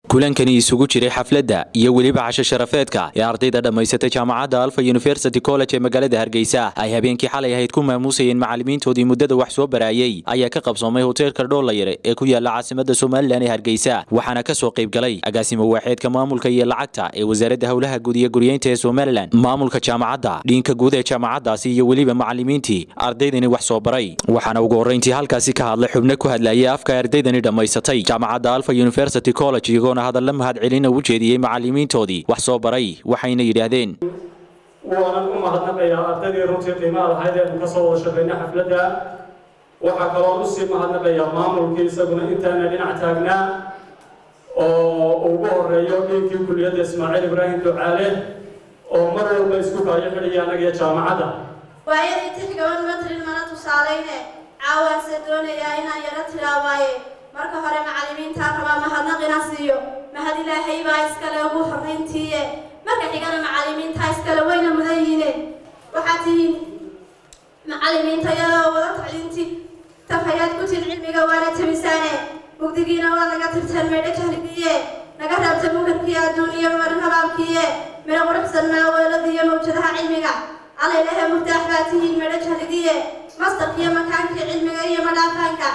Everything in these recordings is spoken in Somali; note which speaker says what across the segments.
Speaker 1: kulankani isugu jiray xafladda iyo weliba casho sharafeedka ee ardayda dhammaysatay jaamacadda alfa university college ee magaalada hargeysa ay habeenkii xalay ahayd ku maamuusayeen macallimiintoodii muddada wax soo baraayey ayaa ka qabsoomay hoteelka dhoolayare ee ku yaala caasimada somalilan ee hargeysa waxaana ka soo qayb galay agaasimo waaxeedka maamulka iyo lacagta ee wasaaradda howlaha guud iyo guryeynta ee somalilan maamulka jaamacadda dhiinka guud ee jaamacaddaasi iyo weliba macallimiintii ardaydani wax soo baray waxaana ugu horrayntii halkaasi ka hadlay xubno ku hadlayay afka ardaydani dhammaysatay jaamacadda alfa university college iyagoona hadalla mahadcelina u jeediyey macallimiintoodii wax soo baray waxayna yidhaahdeen
Speaker 2: waanan u mahadnaqayaa ardaydii runtii qiimaha lahayd eenu ka soo wada shaqaynay xafladda waxaa kaloo usii mahadnaqayaa maamulkii isaguna intaana dhinac taagnaa oo ugu horeeyo dhiinkii kuliyadda ismaaciil ibraahim ducaale oo mar walba isku kaayo xidhaya anagiyo jaamacadda
Speaker 3: waayadii tixgaban matrin mana tusaalayne caawaanse doonayaa inaan yaro tilaawaaye marka hore macallimiintaan rabaa mahadnaq ina siiyo mahad ilaahay baa iskale ugu horrayntiiye marka xigana macallimiintaa iskale wayna mudan yihiine waxaad tihiin macallimiinta iyadoo wada tacliintii tafayaad ku tin cilmiga waana tabisaane mugdigiina waa naga tirteen maydha jahligiiye naga raabta mukarkii adduuniya marin habaabkiiye midha quruxsan maaweelada iyo mawjadaha cilmiga allaylehe muftaax baa tihiin maydha jahligiiye mastarkiiyo makaankii cilmiga iyo madhaafaanka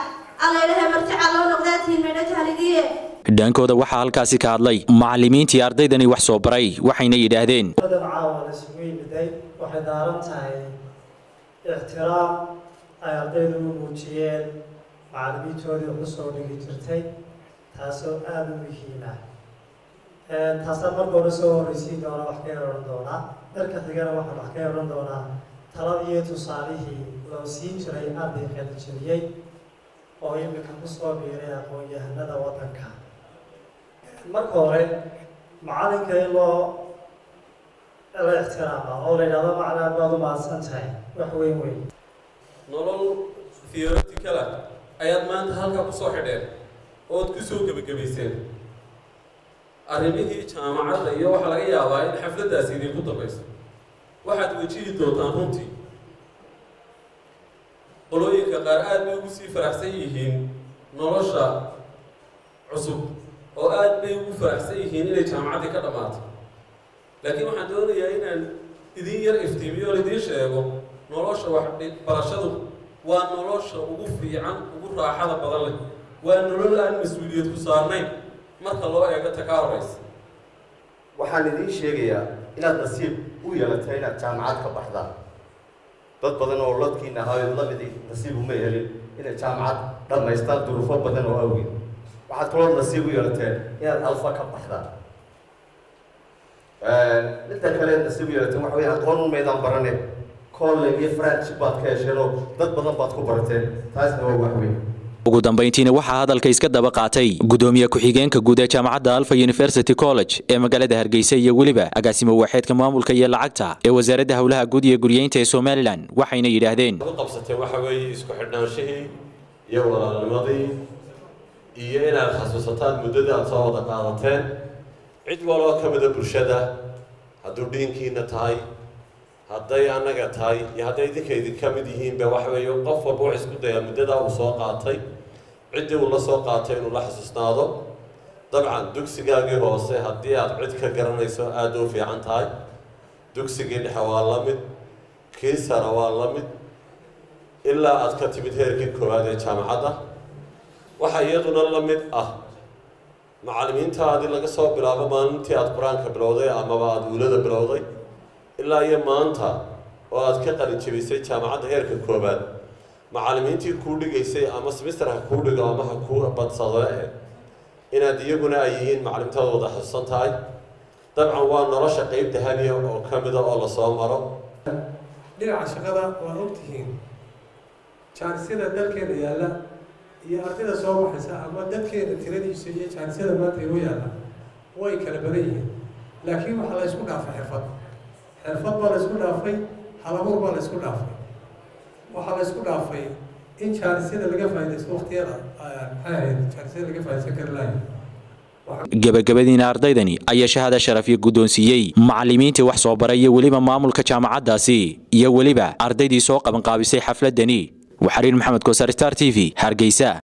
Speaker 1: dhankooda waxaa halkaasi ka hadlay macallimiintii ardaydani wax soo baray waxayna yidhaahdeen
Speaker 4: badan caawa la isugu yimiday waxay daaran tahay ixtiraam ay ardaydu u muujiyeen macallimiintoodii ugu soo dhigi jirtay taasoo aada u muhiima taasaan marka hore soo horreysiin doona wax ka eran doonaa darka xigana waxaan wax ka eran doonaa taladii tusaalihii loo siin jiray arday qalijabiyey oo imika kusoo biiray aqoon-yahanada waddanka marka hore macallinka in loo la ixtiraama oo la yidhahdo macnaa baad u mahadsan tahay wax weyn weyn
Speaker 5: nolol theoreticala ayaad maanta halkaa kusoo xidheen ood kusoo gebagabayseen arrimihii jaamacadda iyo waxaa laga yaabaa in xafladdaasi idinku dambayso waxaad wajihi doontaan runtii qolooyinka qaar aad bay ugu sii faraxsan yihiin nolosha cusub oo aad bay ugu faraxsan yihiin inay jaamacaddii ka dhammaato laakiin waxaan doonayaa inaan idin yar iftiimiyo o idiin sheego nolosha wax barashadu waa nolosha ugu fiican ugu raaxada badan leh waa nolol aan mas-uuliyad ku saarnayn marka loo eego ta ka horaysa
Speaker 6: waxaan idiin sheegayaa inaad nasiib u yeelatay inaad jaamacad ka baxdaan dad badan oo ladkiina ahaa lamidi nasiib uma helin inay jaamacad dhammaystaan duruufo badan oo awgeed waxaad kaloo nasiib u yeelateen inaad alfa ka baxdaan midda kale nasiib u yeelateen waxa wey aqoon umaydaan barane college iyo friendship baad ka hesheen oo dad badan baad ku barateen taasna waa wax weyn
Speaker 1: ugu dambayntiina waxaa hadalka iska daba qaatay gudoomiye ku-xigeenka guud ee jaamacadda alfa university college ee magaalada hargeysa iyo weliba agaasimo waaxeedka maamulka iyo lacagta ee wasaaradda howlaha guud iyo guryeynta ee somalilan waxayna yidhaahdeen
Speaker 5: u qabsateen waxa weeye isku xidhnaanshihii iyo walaalnimadii iyo inaad xasuusataan muddada aad soo wada qaadateen cid waloo ka mida bulshada hadduu dhiinkiina tahay hadday annaga tahay iyo hadday idinka idinka mid yihiinba waxa weeye qof walba wax isku dayaa muddadaa uu soo qaatay ciddii uu la soo qaatay inuu la xasuusnaado dabcan dugsigaagii hoose haddii aad cid ka garanayso aada u fiican tahay dugsigii dhexe waa la mid kii sara waa la mid ilaa aad ka timid heerkii koowaad ee jaamacadda waxaa iyaduna la mid ah macallimiintaadii laga soo bilaabo maalintii aada qur-aanka bilowday amaba aada uulada bilowday ilaa iyo maanta oo aad ka qalin jebisay jaamacadda heerka koowaad macallimiintii kuu dhigaysay ama semister ha kuu dhigo ama ha kuu badsadee inaad iyaguna ay yihiin macallimtaada wada xasuusan tahay dabcan waa nolosha qeyb dahabiya oo ka mida oo lasoo maro
Speaker 7: dhinaca shaqada waa ogtihiin jaanisada dalkeena yaalla iyo ardayda soo baxaysa ama dadkeena tiradiisa iyo jaanisada maanta inoo yaalla way kala badan yihiin laakiin waxaa la ysku dhaafay xirfad xirfad baa la ysku dhaafay halabuur baa la ysku dhaafay waxaa la ysku dhaafay in jaanisyada laga faaidaysto waktiyada maxay ahayd jaanisyada laga faa'idaysan kari lahayo
Speaker 1: gebagabadiina ardaydani ayaa shahaada sharaf iyo guddoonsiiyey macallimiintii wax soo baray iyo weliba maamulka jaamacaddaasi iyo weliba ardaydii soo qabanqaabisay xafladani waxariir maxamed koosar star t v hargeysa